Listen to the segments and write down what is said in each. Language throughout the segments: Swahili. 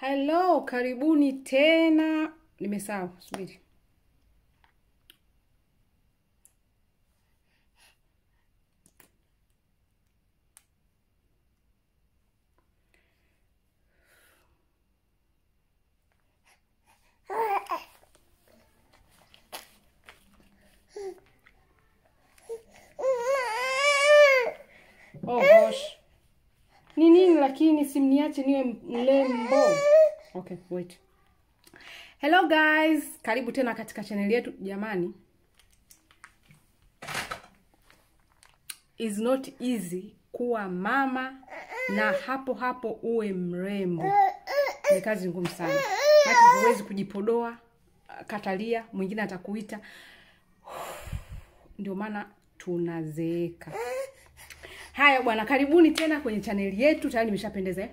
Hello, karibuni tena. Nimesahau, subiri. Oh gosh. Ni nini lakini simniache niwe mlembo. Okay, wait. Hello guys, karibu tena katika channel yetu jamani. Is not easy kuwa mama na hapo hapo uwe mrembo. Ni kazi ngumu sana. Hata huwezi kujipodoa, katalia, mwingine atakuita. Ndio maana tunazeeka. Haya bwana, karibuni tena kwenye chaneli yetu. Tayari nimeshapendeza. eh?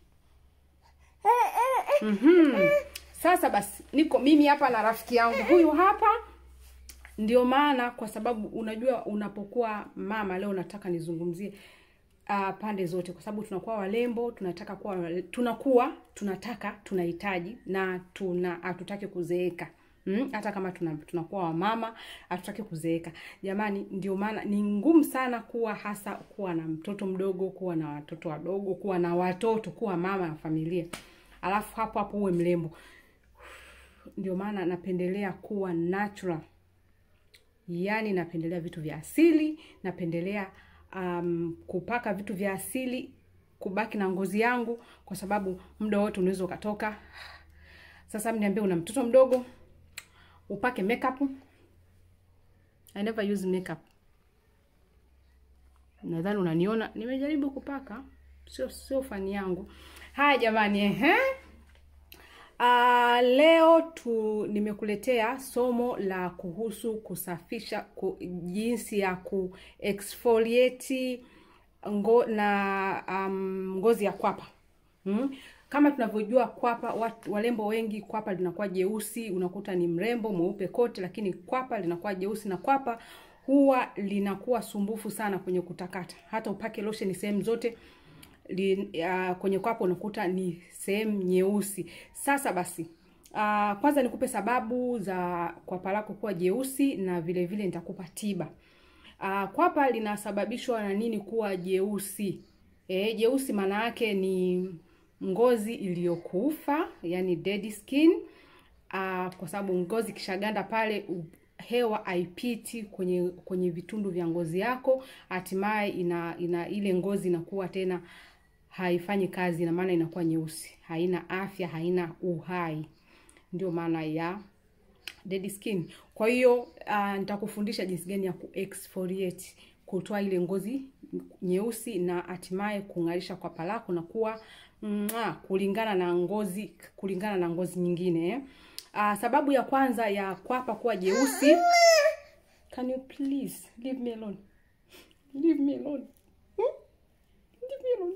Mhm. Sasa basi, niko mimi hapa na rafiki yangu huyu hapa. Ndio maana kwa sababu unajua, unapokuwa mama, leo nataka nizungumzie uh, pande zote, kwa sababu tunakuwa walembo, tunataka kuwa tunakuwa tunataka tunahitaji na tuna hatutaki kuzeeka Mm, hata kama tuna, tunakuwa wamama hatutaki kuzeeka jamani. Ndio maana ni ngumu sana kuwa hasa kuwa na mtoto mdogo, kuwa na watoto wadogo, kuwa na watoto, kuwa mama na familia, alafu hapo hapo uwe mrembo. Ndio maana napendelea kuwa natural, yaani napendelea vitu vya asili, napendelea um, kupaka vitu vya asili, kubaki na ngozi yangu, kwa sababu muda wote unaweza ukatoka. Sasa mniambie, una mtoto mdogo upake makeup. I never use makeup. Nadhani unaniona nimejaribu kupaka, sio sio fani yangu. Haya jamani, ehe. Uh, leo tu nimekuletea somo la kuhusu kusafisha ku, jinsi ya ku exfoliate ngo, na um, ngozi ya kwapa hmm? Kama tunavyojua kwapa, watu walembo wengi kwapa linakuwa jeusi, unakuta ni mrembo mweupe kote, lakini kwapa linakuwa jeusi, na kwapa huwa linakuwa sumbufu sana kwenye kutakata. Hata upake lotion sehemu zote li, uh, kwenye kwapa unakuta ni sehemu nyeusi. Sasa basi uh, kwanza nikupe sababu za kwapa lako kuwa jeusi na vile vile nitakupa tiba. Uh, kwapa linasababishwa na nini kuwa jeusi? E, jeusi maana yake ni ngozi iliyokufa yani dead skin. Uh, kwa sababu ngozi kishaganda pale u, hewa haipiti kwenye kwenye vitundu vya ngozi yako, hatimaye ina, ina ile ngozi inakuwa tena haifanyi kazi, ina maana inakuwa nyeusi, haina afya, haina uhai. Ndio maana ya dead skin. Kwa hiyo uh, nitakufundisha jinsi gani ya kuexfoliate, kutoa ile ngozi nyeusi na hatimaye kung'arisha kwapa lako na kuwa mwa, kulingana na ngozi kulingana na ngozi nyingine eh. Uh, sababu ya kwanza ya kwapa kuwa jeusi, can you please leave me alone, leave me alone, hmm? leave me alone.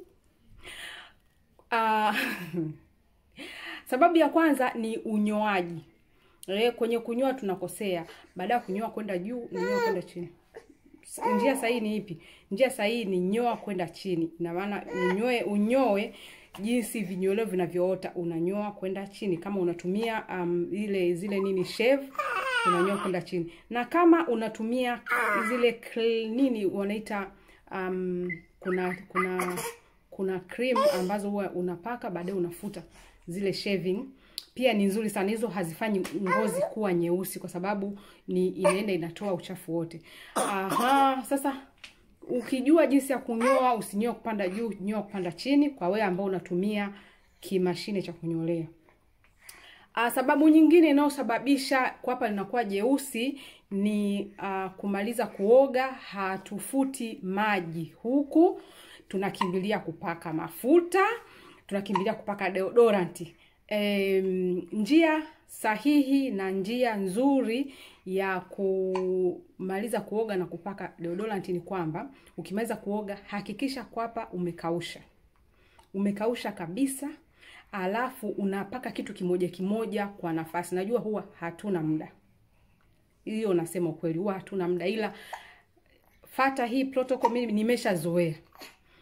Uh, sababu ya kwanza ni unyoaji. Eh, kwenye kunyoa tunakosea, baada ya kunyoa kwenda juu, unyoa kwenda chini. Njia sahihi ni ipi? Njia sahihi ni nyoa kwenda chini. Ina maana unyoe unyoe jinsi vinyoleo vinavyoota, unanyoa kwenda chini. Kama unatumia um, ile zile nini shave, unanyoa kwenda chini, na kama unatumia zile kl, nini wanaita um, kuna kuna kuna cream ambazo huwa unapaka baadaye unafuta zile shaving pia ni nzuri sana. Hizo hazifanyi ngozi kuwa nyeusi, kwa sababu ni inaenda inatoa uchafu wote. Aha, sasa ukijua jinsi ya kunyoa, usinyoe kupanda juu, nyoa kupanda chini, kwa wewe ambao unatumia kimashine cha kunyolea. Uh, sababu nyingine inayosababisha kwapa linakuwa jeusi ni uh, kumaliza kuoga, hatufuti maji huku, tunakimbilia kupaka mafuta, tunakimbilia kupaka deodoranti. E, njia sahihi na njia nzuri ya kumaliza kuoga na kupaka deodorant ni kwamba ukimaliza kuoga hakikisha kwapa umekausha, umekausha kabisa, alafu unapaka kitu kimoja kimoja kwa nafasi. Najua huwa hatuna muda, hiyo nasema ukweli, huwa hatuna muda, ila fata hii protocol, mimi nimeshazoea.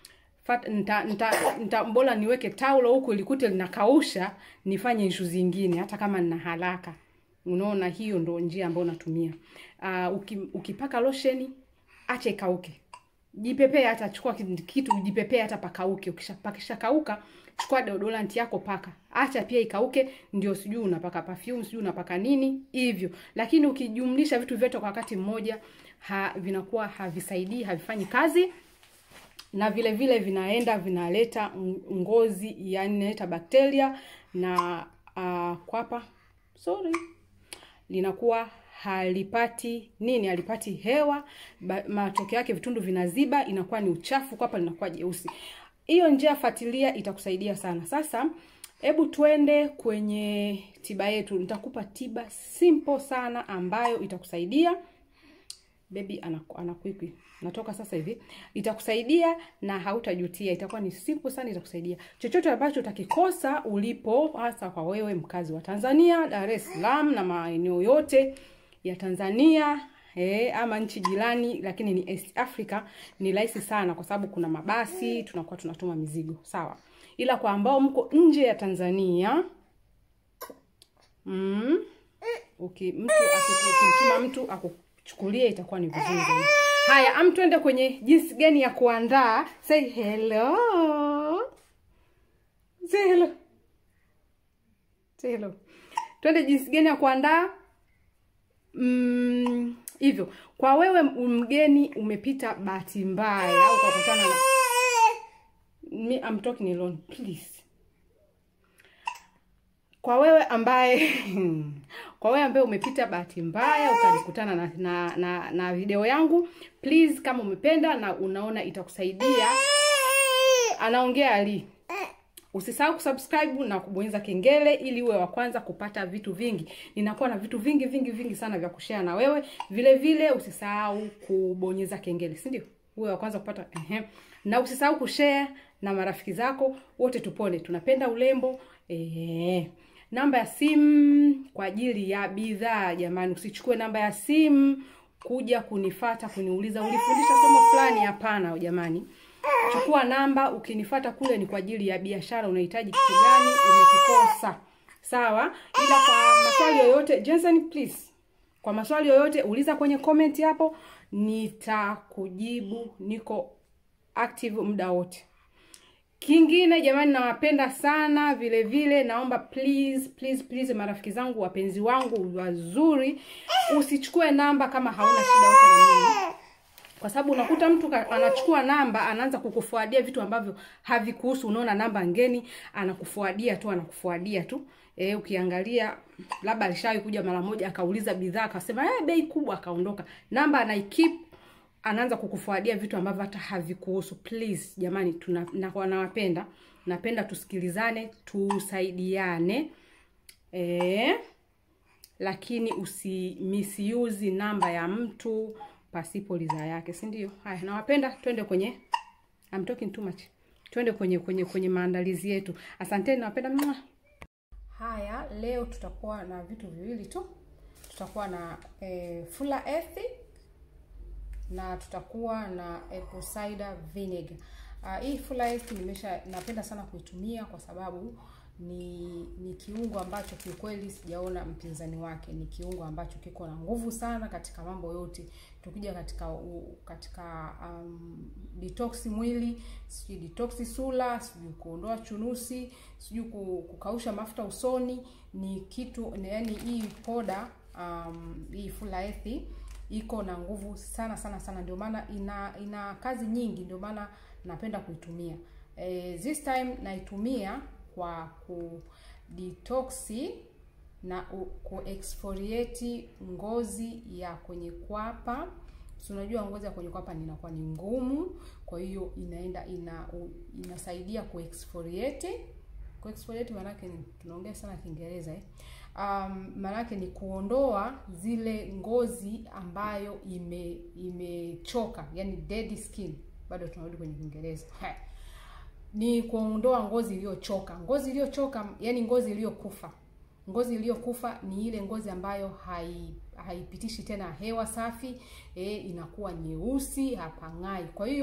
fat, nita, nita, nita bora niweke taulo huku ilikute linakausha nifanye ishu zingine hata kama nina haraka unaona hiyo ndo njia ambayo natumia uh, uki, ukipaka losheni acha ikauke jipepee hata chukua kitu kitu jipepee hata pakauke ukishapakisha kauka chukua deodorant yako paka acha pia ikauke ndio sijui unapaka perfume sijui unapaka nini hivyo lakini ukijumlisha vitu vyote kwa wakati mmoja ha, vinakuwa havisaidii havifanyi kazi na vile vile vinaenda vinaleta ng- ngozi yani inaleta bakteria na uh, kwapa sorry linakuwa halipati nini halipati hewa ba- matokeo yake vitundu vinaziba inakuwa ni uchafu kwapa linakuwa jeusi hiyo njia fatilia itakusaidia sana sasa hebu twende kwenye tiba yetu nitakupa tiba simple sana ambayo itakusaidia bebi anakwikwi natoka sasa hivi itakusaidia na hautajutia itakuwa ni simple sana itakusaidia chochote ambacho utakikosa ulipo hasa kwa wewe mkazi wa tanzania dar es salaam na maeneo yote ya tanzania eh, ama nchi jirani lakini ni east africa ni rahisi sana kwa sababu kuna mabasi tunakuwa tunatuma mizigo sawa ila kwa ambao mko nje ya tanzania mm, uki, mtu akiku- ukimtuma mtu akuchukulie itakuwa ni vizuri zaidi. haya am twende kwenye jinsi gani ya kuandaa say hello say hello say hello twende jinsi gani ya kuandaa mm, hivyo kwa wewe mgeni umepita bahati mbaya au ukakutana na me, I'm talking alone please kwa wewe ambaye kwa wewe ambaye umepita bahati mbaya ukanikutana na, na, na, na video yangu please kama umependa na unaona itakusaidia anaongea ali usisahau kusubscribe na kubonyeza kengele ili uwe wa kwanza kupata vitu vingi ninakuwa na vitu vingi vingi vingi sana vya kushare na wewe vile vile usisahau kubonyeza kengele si ndio uwe wa kwanza kupata ehe. na usisahau kushare na marafiki zako wote tupone tunapenda urembo ehe. namba ya simu kwa ajili ya bidhaa jamani usichukue namba ya simu kuja kunifata kuniuliza ulifundisha somo fulani hapana jamani chukua namba ukinifata kule ni kwa ajili ya biashara unahitaji kitu gani umekikosa sawa ila kwa maswali yoyote Jensen please kwa maswali yoyote uliza kwenye comment hapo nitakujibu niko active muda wote kingine jamani nawapenda sana vile vile naomba please please please marafiki zangu wapenzi wangu wazuri usichukue namba kama hauna shida yote na mimi kwa sababu unakuta mtu ka- anachukua namba anaanza kukufuadia vitu ambavyo havikuhusu unaona namba ngeni anakufuadia tu anakufuadia tu e, ukiangalia labda alishawahi kuja mara moja akauliza bidhaa akasema eh, bei kubwa akaondoka namba anaikeep anaanza kukufuadia vitu ambavyo hata havikuhusu please jamani tuna, na, nawapenda napenda tusikilizane tusaidiane eh lakini usi misuse namba ya mtu pasipo ridhaa yake si ndio haya nawapenda twende kwenye I'm talking too much twende kwenye kwenye kwenye maandalizi yetu asanteni nawapenda Mwah. haya leo tutakuwa na vitu viwili tu tutakuwa na eh, Fuller Earth na tutakuwa na apple cider vinegar. Uh, hii Fuller Earth nimesha napenda sana kuitumia kwa sababu ni ni kiungo ambacho kiukweli sijaona mpinzani wake. Ni kiungo ambacho kiko na nguvu sana katika mambo yote. Tukija katika u, katika um, detox mwili, sijui detox sula, sijui kuondoa chunusi, sijui ku- kukausha mafuta usoni, ni kitu yaani hii poda um, hii Fuller Earth iko na nguvu sana sana sana, ndio maana ina ina kazi nyingi, ndio maana napenda kuitumia. E, this time naitumia kwa ku detoxi na u- ku exfoliate ngozi ya kwenye kwapa. Si unajua ngozi ya kwenye kwapa ni inakuwa ni ngumu, kwa hiyo inaenda ina u, inasaidia ku exfoliate ku exfoliate maana yake ni tunaongea sana Kiingereza eh. Um, maana yake ni kuondoa zile ngozi ambayo ime imechoka, yani dead skin. Bado tunarudi kwenye Kiingereza. Haya. Ni kuondoa ngozi iliyochoka. Ngozi iliyochoka, yani ngozi iliyokufa. Ngozi iliyokufa ni ile ngozi ambayo hai haipitishi tena hewa safi, eh, inakuwa nyeusi, hapang'ai. Kwa hiyo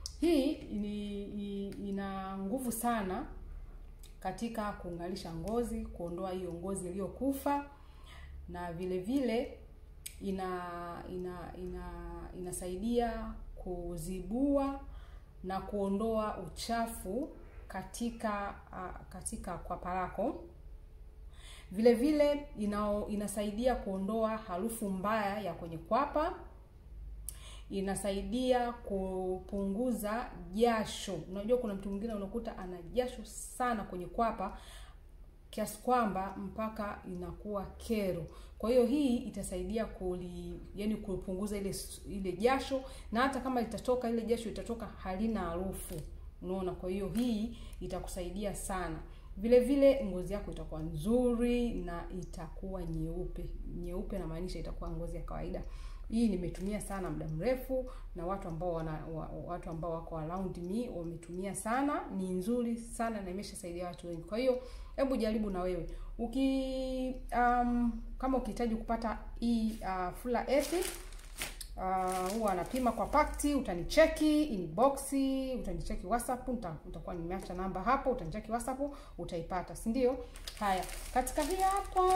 hii ni, ni, ina nguvu sana katika kung'arisha ngozi, kuondoa hiyo ngozi iliyokufa na vile vile ina ina ina inasaidia kuzibua na kuondoa uchafu katika uh, katika kwapa lako. Vile vile ina, inasaidia kuondoa harufu mbaya ya kwenye kwapa. Inasaidia kupunguza jasho. Unajua kuna mtu mwingine unakuta ana jasho sana kwenye kwapa kiasi kwamba mpaka inakuwa kero. Kwa hiyo hii itasaidia kuli, yani kupunguza ile ile jasho, na hata kama litatoka ile jasho itatoka halina harufu. Unaona, kwa hiyo hii itakusaidia sana. Vile vile ngozi yako itakuwa nzuri na itakuwa nyeupe. Nyeupe namaanisha itakuwa ngozi ya kawaida. Hii nimetumia sana muda mrefu na watu ambao wana watu ambao wako around me wametumia sana, ni nzuri sana na imeshasaidia watu wengi. Kwa hiyo hebu jaribu na wewe. Uki um, kama ukihitaji kupata hii uh, Fuller Earth uh, huwa anapima kwa pakti, utanicheki inbox, utanicheki WhatsApp, utakuwa nimeacha namba hapo, utanicheki WhatsApp, utaipata, si ndio? Haya, katika hii hapo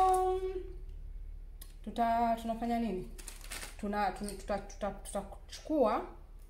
tuta tunafanya nini? Tuna tutachukua tuta, tuta, tuta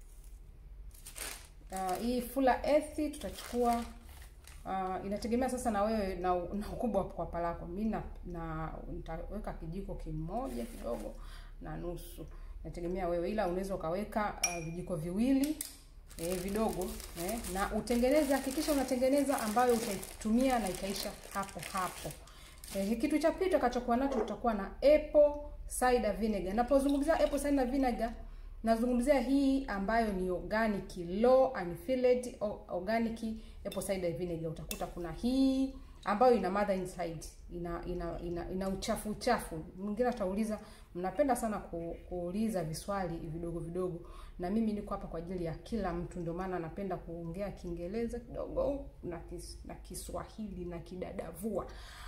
uh, hii Fuller Earth tutachukua Uh, inategemea sasa na wewe na, na ukubwa wa kwapa lako. Mimi na, na nitaweka kijiko kimoja kidogo na nusu, nategemea wewe, ila unaweza ukaweka uh, vijiko viwili eh, vidogo eh, na utengeneze, hakikisha unatengeneza ambayo utaitumia na itaisha hapo hapo. Eh, kitu cha pili tutakachokuwa nacho tutakuwa na apple cider vinegar. Napozungumzia apple cider vinegar nazungumzia hii ambayo ni organic low unfilled organic apple cider vinegar. Utakuta kuna hii ambayo ina mother inside, ina ina ina, ina uchafu uchafu. Mwingine atauliza, mnapenda sana ku, kuuliza viswali vidogo vidogo, na mimi niko hapa kwa ajili ya kila mtu, ndio maana napenda kuongea Kiingereza kidogo na, kis, na Kiswahili na kidadavua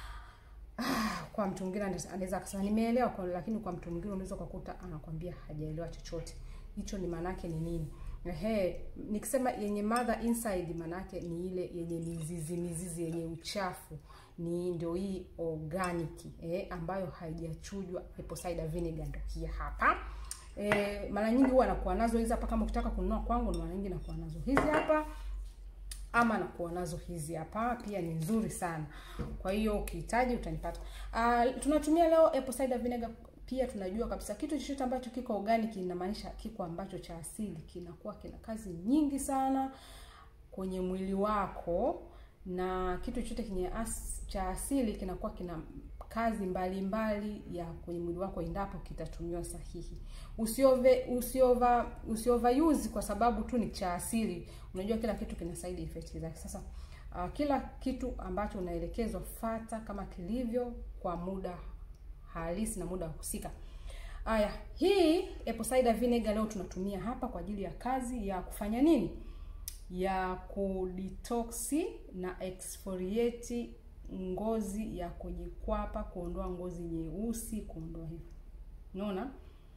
kwa mtu mwingine anaweza akasema nimeelewa kwa, lakini kwa mtu mwingine unaweza kukuta anakwambia hajaelewa chochote. Hicho ni maana yake ni nini? Ehe, nikisema yenye mother inside maana yake ni ile yenye mizizi mizizi yenye uchafu, ni ndio hii organic eh, ambayo haijachujwa. Apple cider vinegar ndio hii hapa. Eh, mara nyingi huwa nakuwa nazo hizi hapa, kama ukitaka kununua kwangu, mara nyingi nakuwa nazo hizi hapa ama nakuwa nazo hizi hapa, pia ni nzuri sana. Kwa hiyo ukihitaji utanipata. Uh, tunatumia leo apple cider vinegar. Pia tunajua kabisa kitu chochote ambacho kiko organic inamaanisha kiko ambacho cha asili, kinakuwa kina kazi nyingi sana kwenye mwili wako, na kitu chochote kenye as, cha asili kinakuwa kina kazi mbalimbali mbali ya kwenye mwili wako endapo kitatumiwa sahihi. Usiove usiova usiova kwa sababu tu ni cha asili. Unajua kila kitu kina side effect zake. Sasa uh, kila kitu ambacho unaelekezwa fata kama kilivyo kwa muda halisi na muda husika. Haya, hii apple cider vinegar leo tunatumia hapa kwa ajili ya kazi ya kufanya nini? Ya kudetoxi na exfoliate ngozi ya kwenye kwapa, kuondoa ngozi nyeusi, kuondoa hivyo. Unaona?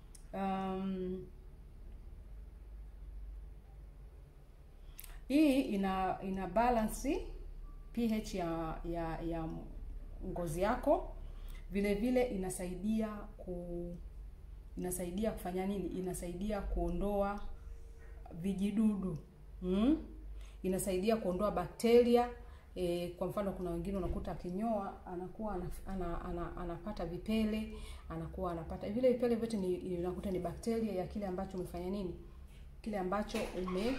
Um, hii ina ina balance pH ya ya ya ngozi yako. Vile vile inasaidia ku inasaidia kufanya nini? Inasaidia kuondoa vijidudu mm? Inasaidia kuondoa bakteria E, kwa mfano kuna wengine unakuta akinyoa anakuwa ana, ana, ana, anapata vipele, anakuwa anapata vile vipele vyote ni unakuta ni bakteria ya kile ambacho umefanya nini, kile ambacho ume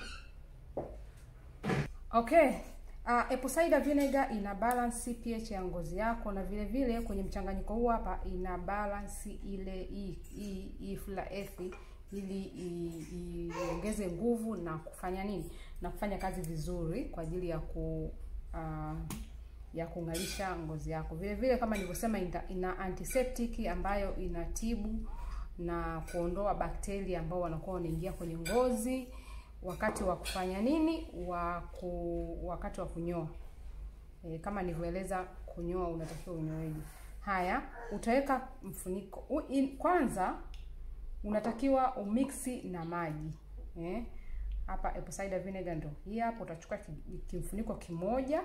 okay. Uh, apple cider vinegar ina balance pH ya ngozi yako, na vile vile kwenye mchanganyiko huu hapa ina balance ile hii hii Fuller Earth ili iongeze nguvu na kufanya nini na kufanya kazi vizuri kwa ajili ya ku Uh, ya kung'arisha ngozi yako. Vile vile kama nilivyosema, ina, ina antiseptic ambayo inatibu na kuondoa bakteria ambao wanakuwa wanaingia kwenye ngozi wakati wa kufanya nini, wa ku, wakati wa kunyoa. E, kama nilivyoeleza kunyoa unatakiwa unyoeje. Haya, utaweka mfuniko U, in, kwanza unatakiwa umixi na maji eh? hapa apple cider vinegar ndo hii hapa. Utachukua kimfuniko kimoja,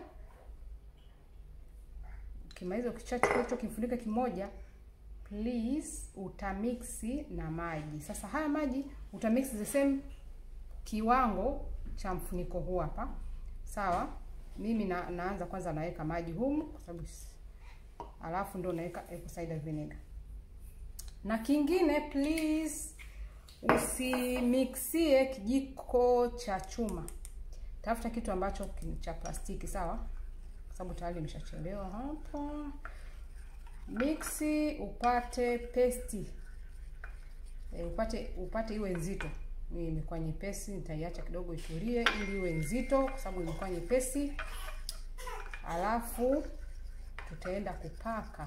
ukimaliza ukichachukua hicho kimfuniko kimoja, please utamixi na maji. Sasa haya maji utamixi the same kiwango cha mfuniko huu hapa, sawa. Mimi na, naanza kwanza naweka maji humu kwa sababu, alafu ndo naweka apple cider vinegar. Na kingine please usimixie kijiko cha chuma, tafuta kitu ambacho cha plastiki, sawa, kwa sababu tayari imeshachelewa hapa. Mixi upate pesti e, upate upate iwe nzito. Mimi imekuwa nyepesi, nitaiacha kidogo itulie ili iwe nzito, kwa sababu imekuwa nyepesi. Alafu tutaenda kupaka.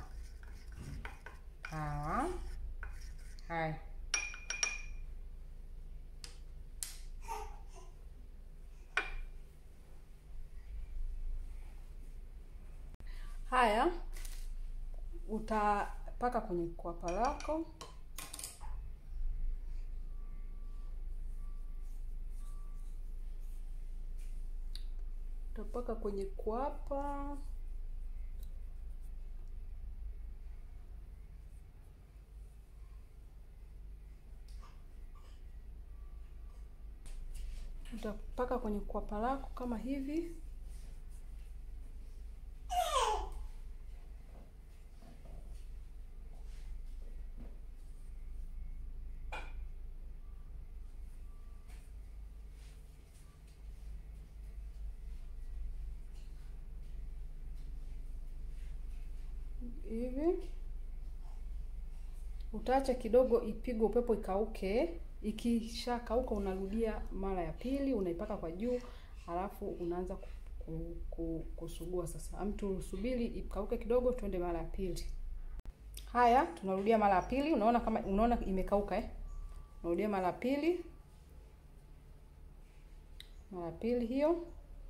Sawa, haya haya utapaka kwenye kwapa lako. Utapaka kwenye kwapa. Utapaka kwenye kwapa lako kama hivi. hivi utaacha kidogo ipigwe upepo ikauke. Ikisha kauka, unarudia mara ya pili, unaipaka kwa juu, halafu unaanza kusugua. Sasa mtu subiri ikauke kidogo, twende mara ya pili. Haya, tunarudia mara ya pili. Unaona kama unaona imekauka eh? Unarudia mara ya pili, mara ya pili hiyo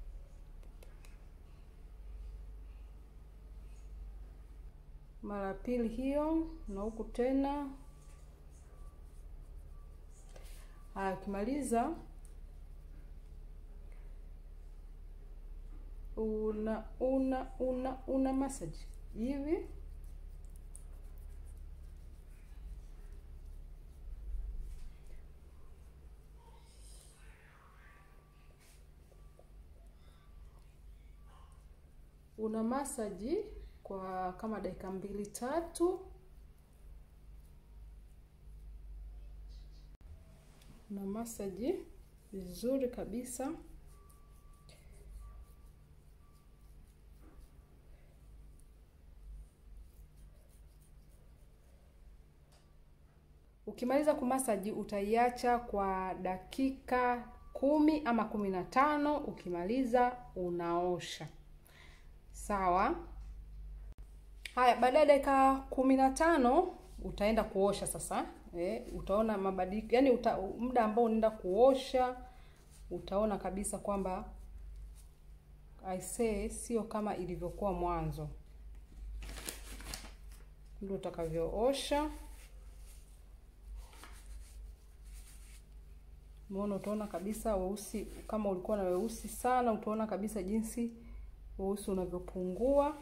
mara ya pili hiyo, na huku tena. Haya, ukimaliza una una una una massage hivi una masaji kwa kama dakika mbili tatu. Una masaji vizuri kabisa. Ukimaliza kumasaji utaiacha kwa dakika kumi ama kumi na tano. Ukimaliza unaosha. Sawa. Haya, baada ya dakika kumi na tano utaenda kuosha sasa. Eh, utaona mabadiliko, yaani uta, muda ambao unaenda kuosha utaona kabisa kwamba I say sio kama ilivyokuwa mwanzo, ndio utakavyoosha. Umeona, utaona kabisa weusi. Kama ulikuwa na weusi sana, utaona kabisa jinsi weusi unavyopungua.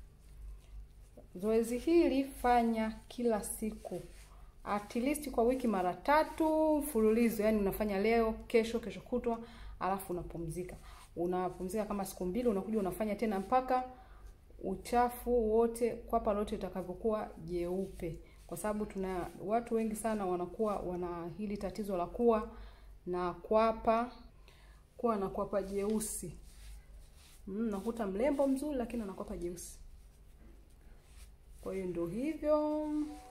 Zoezi hili fanya kila siku at least kwa wiki mara tatu mfululizo, yani unafanya leo, kesho, kesho kutwa, alafu unapumzika. Unapumzika kama siku mbili, unakuja unafanya tena mpaka uchafu wote, kwapa lote utakavyokuwa jeupe, kwa sababu tuna watu wengi sana wanakuwa wana hili tatizo la kuwa na kwapa, kuwa na kwapa jeusi. Mm, nakuta mlembo mzuri lakini anakwapa jeusi. Kwa hiyo ndio hivyo.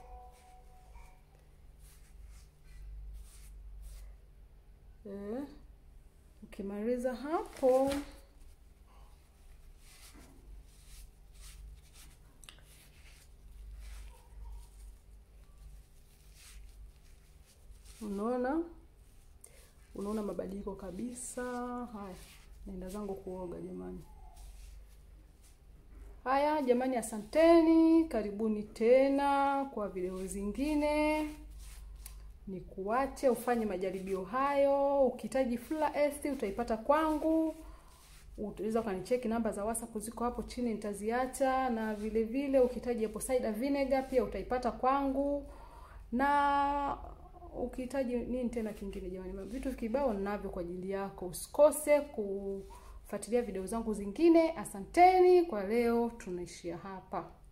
Eh, ukimaliza hapo unaona, unaona mabadiliko kabisa. Haya, naenda zangu kuoga jamani. Haya jamani, asanteni, karibuni tena kwa video zingine. ni kuache ufanye majaribio hayo. Ukihitaji Fula S utaipata kwangu, utaweza ukanicheki, namba za WhatsApp ziko hapo chini, nitaziacha. Na vile vile ukihitaji apple cider vinegar pia utaipata kwangu, na ukihitaji nini tena kingine, jamani, vitu kibao ninavyo kwa ajili yako. Usikose kufuatilia video zangu zingine. Asanteni kwa leo, tunaishia hapa.